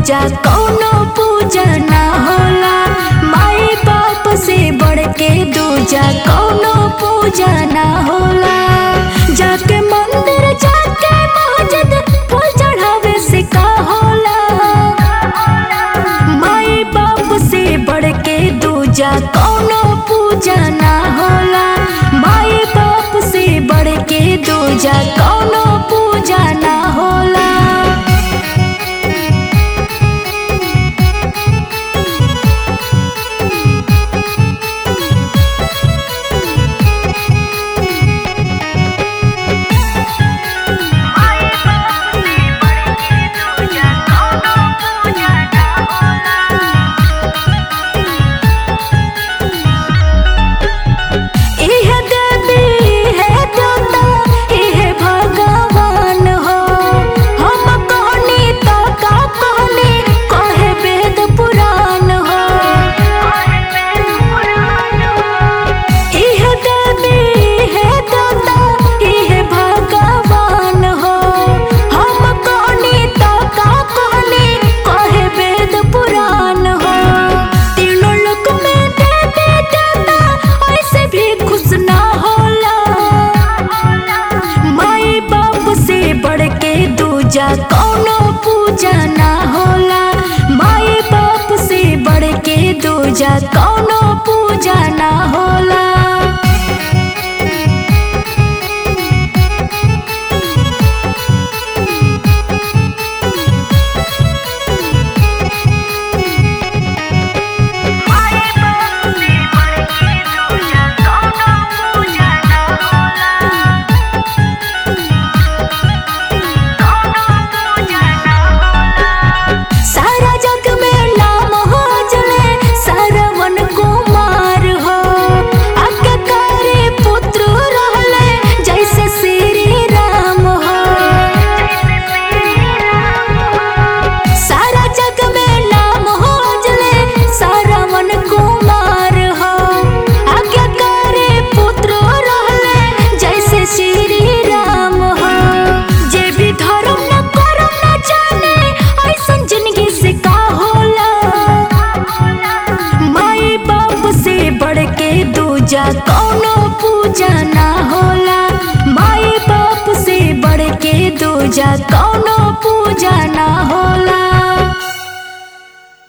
दूजा कौनो पूजा ना होला माई बाप से बढ़ के दूजा कौनो पूजा ना होला जाके मंदिर जाके मस्जिद फूल चढ़ावे से का होला माई बाप से बढ़ के दूजा कौनो पूजा ना होला माई बाप से बढ़ के दूजा कौनो पूजा ना होला इह देवी है देवता इह भगवान हो हम कहनी तो का कहनी कहे वेद पुराण हो इह देवी है देवता इह भगवान हो हम कहनी तो का कहनी कहे वेद पुराण हो तीनों लोक में देवी देवता ऐसे भी खुश ना होला माई बाप से बढ़ के दूजा कौनो पूजा ना होला माई बाप से बढ़ के दूजा कौनो पूजा ना होला सारा जग में नाम हो जले सरवन कुमार हो आज्ञाकारी पुत्र रहले जैसे श्री राम हो सारा जग में नाम हो जले सरवन कुमार हो आज्ञाकारी पुत्र रहले जैसे श्री राम हो जे भी धर्म न करम न जाने ऐसन जिंदगी से का होला माई बाप से बढ़ के दूजा कौनो पूजा ना